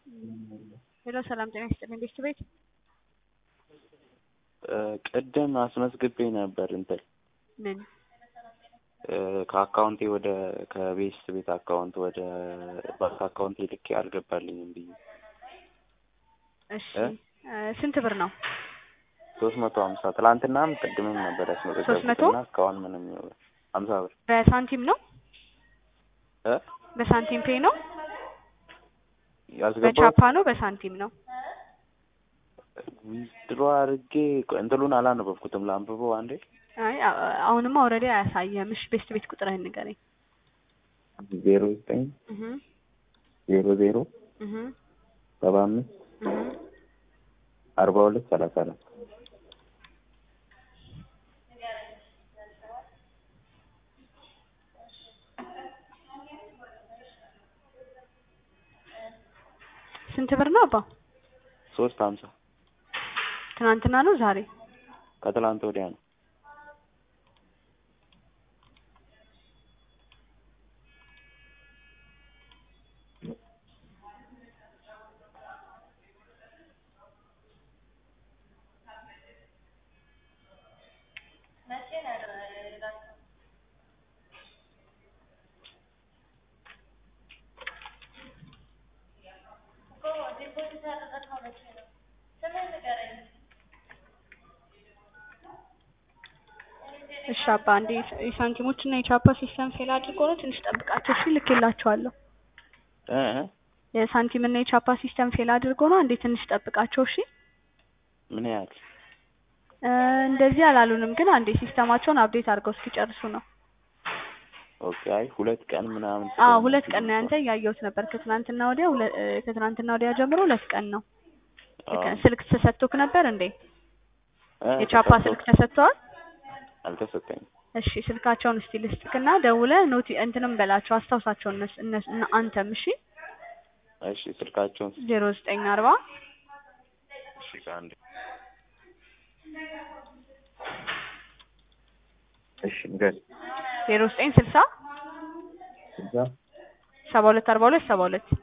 ሄሎ ሰላም ጤና ይስጥልኝ ቤት ቤት ቅድም አስመዝግቤ ነበር እንትን ምን ከአካውንቴ ወደ ከቤስት ቤት አካውንት ወደ ባንክ አካውንቴ ልኬ አልገባልኝም ብዬ እሺ ስንት ብር ነው? ሶስት መቶ ሀምሳ ትላንትናም ቅድምም ነበር ሶስት መቶ? ያስመዘገብኩትና እስካሁን ምንም ሀምሳ ብር በሳንቲም ነው? እ በሳንቲም ፔ ነው? ያስገባሁት በቻፓ ነው? በሳንቲም ነው? ዊዝድሮ አድርጌ እንትሉን አላነበብኩትም ላንብበው አንዴ አይ አ- አሁንማ ኦልሬዲ አያሳየህም። እሺ ቤስት ቤት ቁጥርህን ንገረኝ። ዜሮ ዘጠኝ እህ ዜሮ ዜሮ እህ ሰባ አምስት እህ አርባ ሁለት ሰላሳ አራት ስንት ብር ነው አባ? ሶስት ሀምሳ ትናንትና ነው ዛሬ? ከትላንት ወዲያ ነው እሺ አባ አንዴ የሳንቲሞች እና የቻፓ ሲስተም ፌል አድርጎ ነው ትንሽ ጠብቃቸው። እሺ ልኬላቸዋለሁ። እ እ የሳንቲም እና የቻፓ ሲስተም ፌል አድርጎ ነው አንዴ ትንሽ ጠብቃቸው። እሺ ምን ያህል እ እንደዚህ አላሉንም፣ ግን አንዴ ሲስተማቸውን አፕዴት አድርገው እስኪጨርሱ ነው። ኦኬ አይ ሁለት ቀን ምናምን አዎ ሁለት ቀን ነው ያንተ እያየሁት ነበር። ከትናንትና ወዲያ ሁለ- እ ከትናንትና ወዲያ ጀምሮ ሁለት ቀን ነው። አዎ። ስልክ ተሰጥቶክ ነበር እንዴ? እ የቻፓ ተሰጥቶ- ስልክ ተሰጥተዋል? አልተሰጠኝም እሺ ስልካቸውን እስቲ ልስጥክና ደውለ ኖቲ እንትንም በላቸው አስታውሳቸው እነሱ እነሱ እና አንተም እሺ እሺ ስልካቸውን ስ- ዜሮ ዘጠኝ አርባ እሺ ከአንድ እሺ ንገር ዜሮ ዘጠኝ ስልሳ ስልሳ ሰባ ሁለት አርባ ሁለት ሰባ ሁለት